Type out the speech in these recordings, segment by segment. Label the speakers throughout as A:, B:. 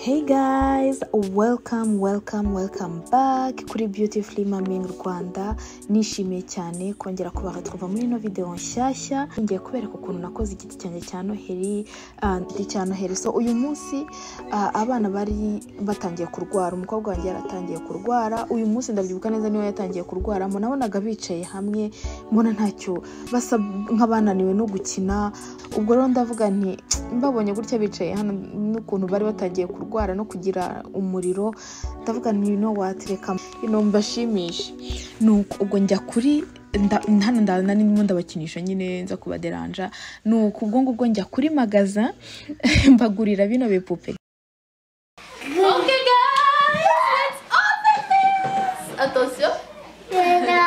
A: Hey guys, welcome, welcome, welcome back kuri Beautifully Mami in Rwanda. Nishimiye cyane kongera kubaretrouva muri ino video nshyashya. Ngiye kubereka ukuntu nakoze igiti cyanjye cya Noheri, ah, ndi cya Noheri. So uyu munsi ah, abana bari batangiye kurwara, umukobwa wanjye yaratangiye kurwara. Uyu munsi ndabyibuka neza niwe yatangiye kurwara. Mbona nabonaga bicaye hamwe, mbona ntacyo basa nk'abananiwe no gukina. Ubwo rero ndavuga nti mbabonye gutya bicaye hano n'ukuntu bari batangiye kurwara no kugira umuriro ndavuga nti no watereka ino mbashimishe nuko ubwo njya kuri nda- hano ndana ndimo ndabakinisha nyine nza kubaderanja nuko ubwo ngubwo njya kuri magaza mbagurira bino bipupe
B: Okay, guys, let's open this. Attention.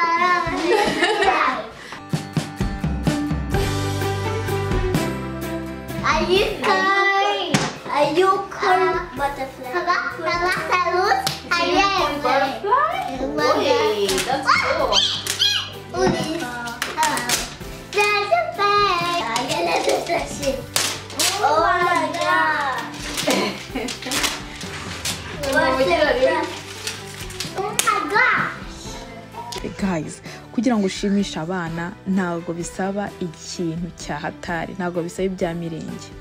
C: Are you crying? Are you crying? Butterfly. Papa, Papa, salud. Are you crying?
B: Wait, that's cool.
C: There's a bag. I'm gonna touch it. Oh my god. What's that? Oh my god.
A: guys kugira ngo ushimishe abana ntabwo bisaba ikintu cya hatari ntabwo bisaba ibya mirenge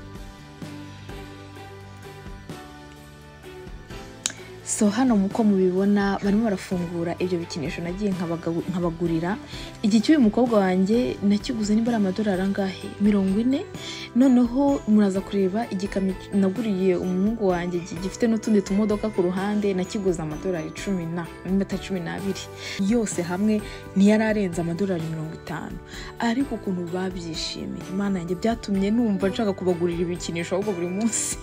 A: so hano muko mubibona barimo barafungura ibyo bikinisho nagiye nkabaga- nkabagurira iki cy'uyu mukobwa wanjye nakiguze niba ari amadolari angahe mirongo ine noneho muraza kureba igikamyo naguriye umuhungu wanjye gi- gifite n'utundi tumodoka ku ruhande nakiguze amadolari cumi na n'amata cumi n'abiri yose hamwe ntiyari arenze amadolari mirongo itanu ariko ukuntu babyishimiye imana yanjye byatumye numva nshaka kubagurira ibikinisho ahubwo buri munsi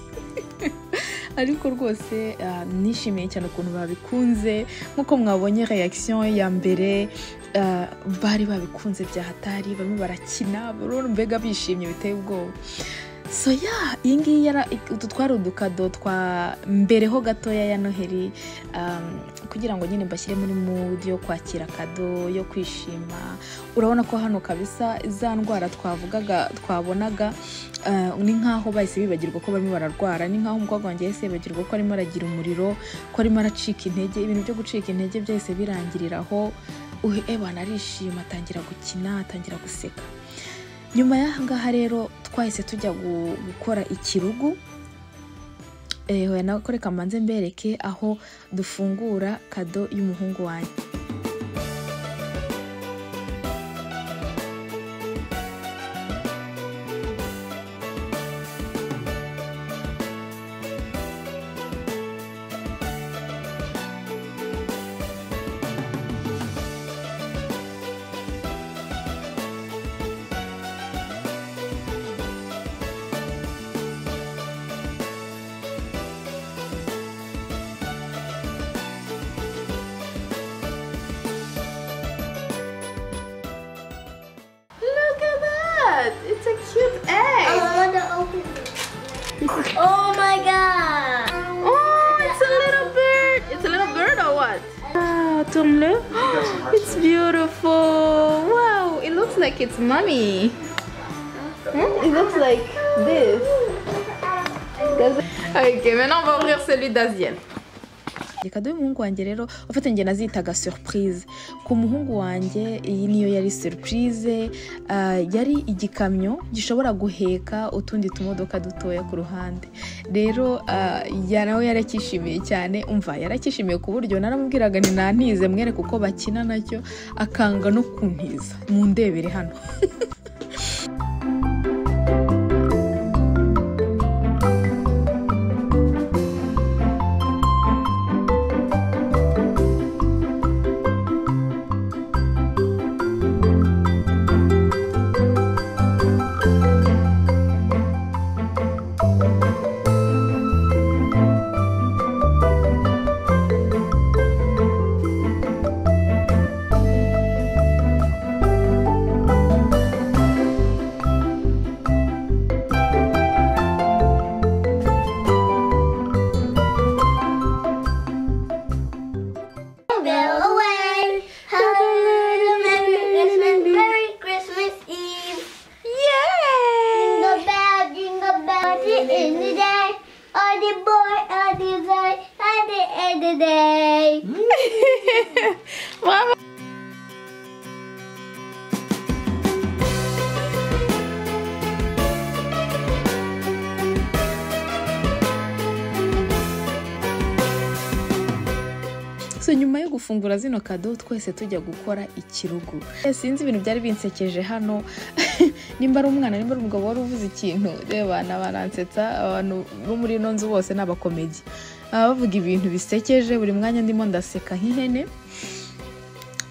A: ariko rwose ah, nishimiye cyane ukuntu babikunze nk'uko mwabonye reaction ya mbere ah, bari babikunze bya hatari barimo barakina barabona mbega bishimye biteye ubwoba so ya iyi ngiyi yara utu twari udukado twa mbereho gatoya ya noheri um, kugira ngo nyine mbashyire muri mood yo kwakira kado yo kwishima urabona ko hano kabisa za ndwara twavugaga twabonaga ah, ni nk'aho bahise bibagirwa ko barimo bararwara ni nk'aho umukobwa wanjye yahise yibagirwa ko arimo aragira umuriro ko arimo aracika intege ibintu byo gucika intege byahise birangirira aho uhe ebana arishima atangira gukina atangira guseka nyuma y'aha ngaha rero twahise tujya gu- gukora ikirugu Eh, hoya nawe kore kamanze mbereke aho dufungura kado y'umuhungu wanjye
B: Look at that. It's a cute
C: I
B: egg.
C: want to open it. Oh my god.
B: Oh, it's a little bird. It's a little bird or what? Wow, Tom Lu. It's beautiful. Wow, it looks like it's mommy. Hmm? It looks like this. Does- Ok, maintenant on va ouvrir celui d'Asienne.
A: kado y'umuhungu wanjye rero ufite njye nazitaga surprise ku muhungu wanjye iyi niyo yari surprise ah, yari igikamyo gishobora guheka utundi tumodoka dutoya ku ruhande rero ah, ya- nawe yarakishimiye cyane umva yarakishimiye ku buryo naramubwiraga ni nantize mwereke uko bakina nacyo akanga no kuntiza mu ndebere hano
C: today.
B: Mama.
A: so nyuma yo gufungura zino kado twese tujya gukora ikirugu Eh, sinzi ibintu byari binsekeje hano nimba ari umwana nimba ari umugabo wari uvuze ikintu reba ni baransetsa abantu bo muri ino nzu bose ni abakomedi baba bavuga ibintu bisekeje buri mwanya ndimo ndaseka nk'ihene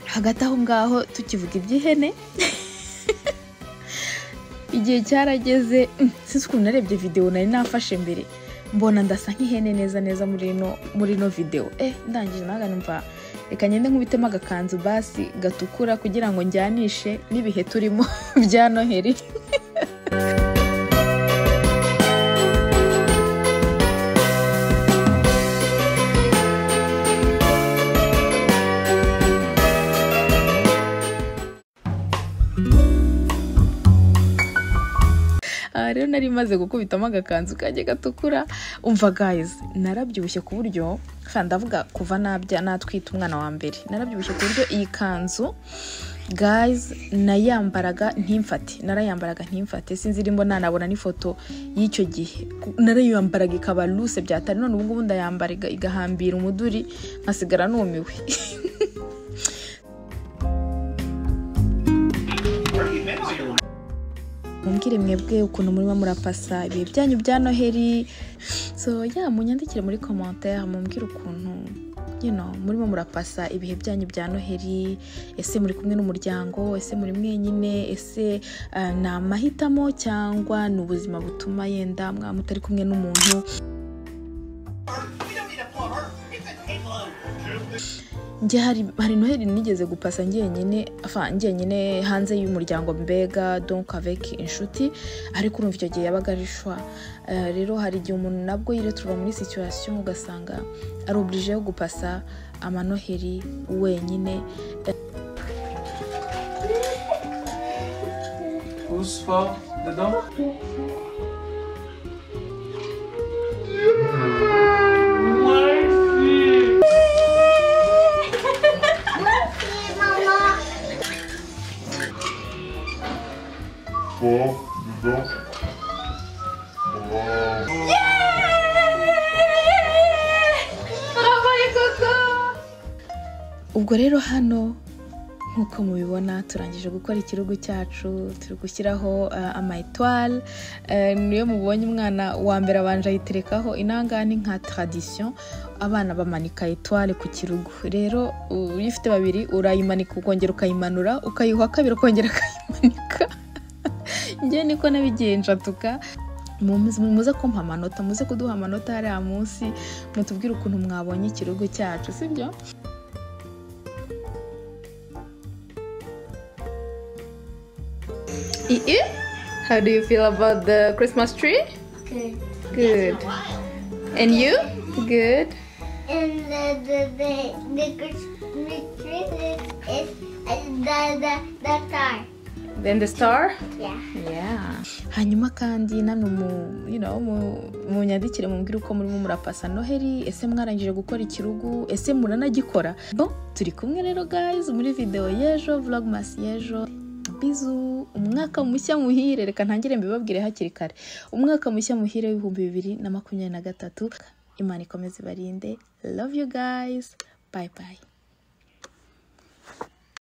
A: hagati aho ngaho tukivuga iby'ihene igihe cyarageze mm, sinzi ukuntu narebye videwo nari nafashe mbere mbona ndasa nk'ihene neza neza muri ino muri ino videwo eh ndangije naga numva reka ngende nkubitemo agakanzu basi gatukura kugira ngo njyanishe n'ibihe turimo bya noheri aha rero nari maze gukubitamo agakanzu kajya gatukura umva guys narabyibushye ku buryo kandi ndavuga kuva nabya natwita umwana wa mbere narabyibushye ku buryo iyi kanzu guys nayambaraga ntimfate narayambaraga ntimfate sinzi irimo nanabona n'ifoto y'icyo gihe narayambaraga ikaba ruse byatari none ubungubu ndayambara iga- igahambira umuduri nkasigara numiwe mumbwire mwebwe ukuntu murimo murapasa ibihe byanyu bya noheri so ya munyandikire muri komantere mumbwire ukuntu you know, murimo murapasa ibihe byanyu bya noheri ese muri kumwe n'umuryango ese muri mwenyine ese ah, ni amahitamo cyangwa ni ubuzima butuma yenda mwa mutari kumwe n'umuntu njye hari hari noheli nigeze gupasa njyenyine afa njyenyine hanze y'umuryango mbega donc avec inshuti ariko urumva icyo gihe yabaga ari shwa Eh, rero hari igihe umuntu nabwo yireturuva muri situation ugasanga ari oblige yo gupasa amanoheli wenyine
D: Who's for the dog?
C: Hey, Mama.
E: Four, you go. Wow.
A: ubwo rero hano nk'uko mubibona turangije gukora ikirugu cyacu turi gushyiraho eh, ama amayetwari niyo mubonye umwana wa mbere abanje ayiterekaho inanga ni nka taradisiyo abana bamanika etwari ku kirugu rero u- iyo ufite babiri urayimanika ukongera ukayimanura ukayiha kabiri ukongera ukayimanika njye niko nabigenjatuka muze muze kumpa amanota muze kuduha amanota hariya munsi mutubwire ukuntu mwabonye ikirugu cyacu sibyo
B: Ii, how do you feel about the Christmas tree?
C: Good.
B: Good. And you? Good.
C: And the the the the Christmas tree is, is uh, the the the star.
B: Then the star?
C: Yeah.
B: Yeah.
A: hanyuma kandi nano mu- you know, mu- munyandikire mubwire uko murimo murapasa noheri ese mwarangije gukora ikirugu ese muranagikora bon turi kumwe rero guys muri video y'ejo vlogmas y'ejo bizu umwaka mushya muhire reka ntangire mbibabwire hakiri kare umwaka mushya muhire w'ibihumbi bibiri na makumyabiri na gatatu imana ikomeze ibarinde love you guys bye bye